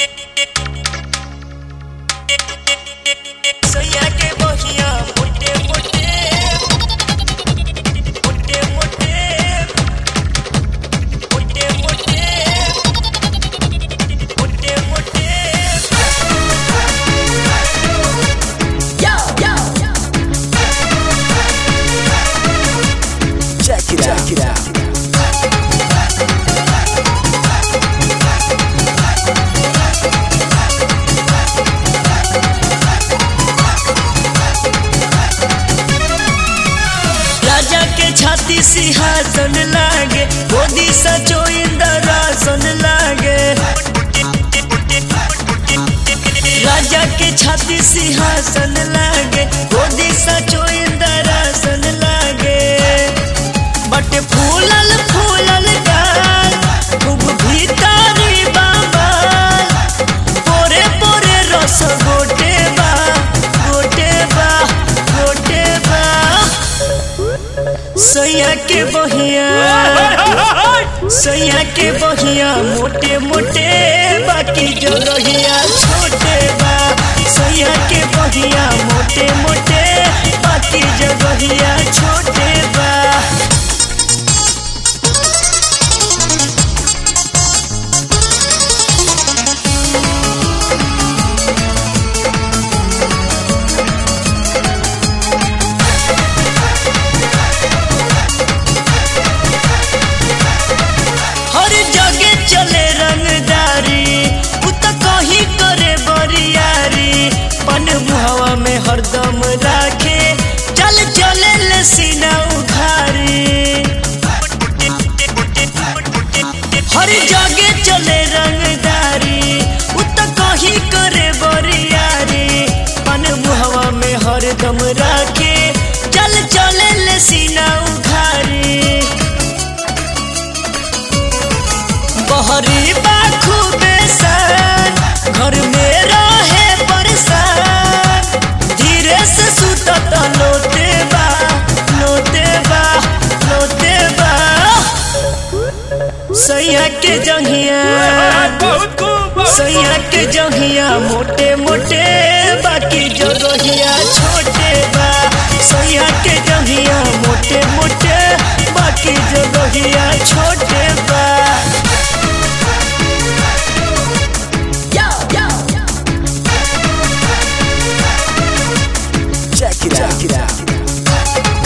सैया के बहिया मोटे मोटे मोटे मोटे मोटे मोटे मोटे मोटे Yo, yo, check it out. Check it out. राजा के छाती सिंहासन लागे गोदी सचो इंदरासन लागे राजा के छाती सिंहासन लागे गोदी सचो इंदरासन लागे बट फूलल फूलल गाल खूब भीतरी बाबाल पोरे पोरे रस गोटे बा गोटे बा गोटे बा सैया के बहिया सैया के बहिया मोटे मोटे बाकी जगहिया छोटे बा सैया के बहिया मोटे मोटे बाकी जगहिया छोटे बा हर जगह चले रंगदारी उ त कहीं करे बरियारी पन मुहवा में हरदम राखे चल चले ले सीना उघारी हर जगह चले रंगदारी उ त कहीं करे बरियारी पन मुहवा में हरदम राखे चल चले ले सीना उघारी बहरी बाखू बेसन घर में रहे परेशान धीरे से सुतत लोटे बा लोटे बा लोटे बा सैया के जंघिया सैया के जंघिया मोटे मोटे बाकी जगहिया छोटे बा सैया के जंघिया मोटे मोटे बाकी जगहिया छोटे बा Yo, yo, check it out. Check it out.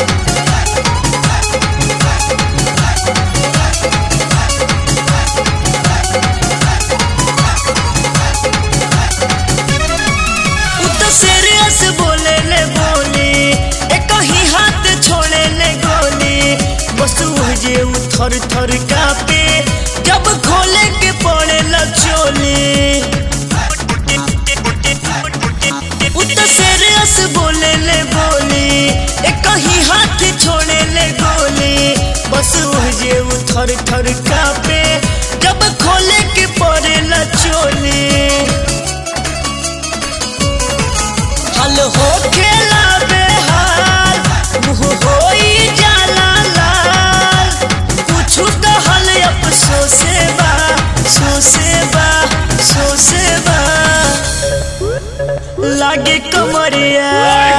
उ तो सीरियस बोले ले बोली एक ही हाथ छोड़े ले गोली बस जे उ थर थर कापे जब खोले के पड़े ल चोली उ तो सीरियस बोले ले बोली एक ही हाथ छोड़े ले गोली बस जे उ थर थर कापे जब खोले के पड़े ल चोली हल हो खेला बेहाल मुँह होई जाला लाल कुछु कहल अफसोसे बा सोसे बा सोसे बा लागे कमरिया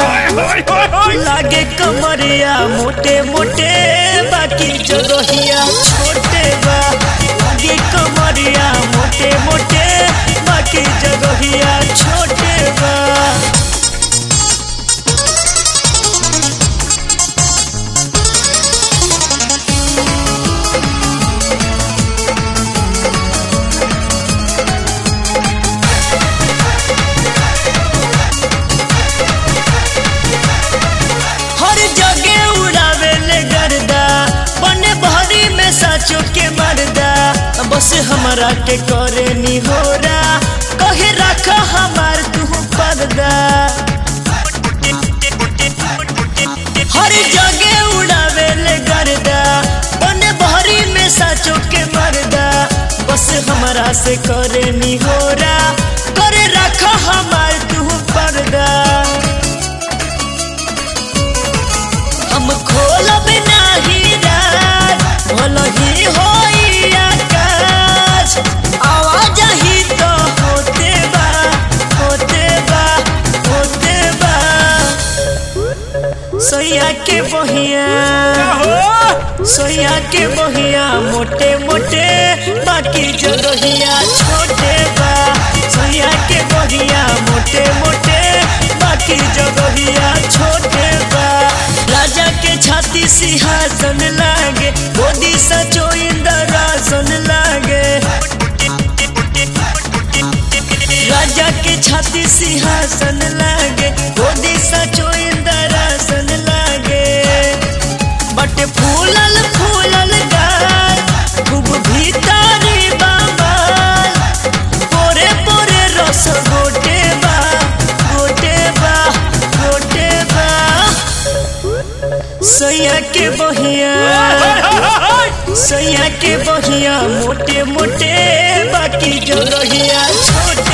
लागे कमरिया मोटे मोटे बाकी जगहिया छोटे बा लागे कमरिया मोटे मोटे बाकी जगहिया छोटे बा हर जगह उड़ावे ले गर्दा बने भरी में साचो के मर्दा बस हमरा के करे नी होरा कहे रख हमार तू पर्दा हर जगह उड़ावे ले गर्दा बने भरी में साचो के मर्दा बस हमरा से करे नी होरा करे रख हमार तू पर्दा हम खोलब नाही राज भल ही होई आकाश आवाज ही तो सोया के बहिया मोटे मोटे बाकी जगहिया छोटे बा सोया के बहिया मोटे मोटे बाकी जगहिया छोटे बा राजा के छाती सिंहासन लागे गोदी सचो इंदरासन लागे राजा के छाती सिंहासन लागे गोदी सचो इंदरासन लागे बट फूलल फूलल गाल खूब भीतरी बाबाल पोरे पोरे रस गोटे बा गोटे बा गोटे बा सैया के बहिया सैया के बहिया मोटे मोटे बाकी जगहिया छोटे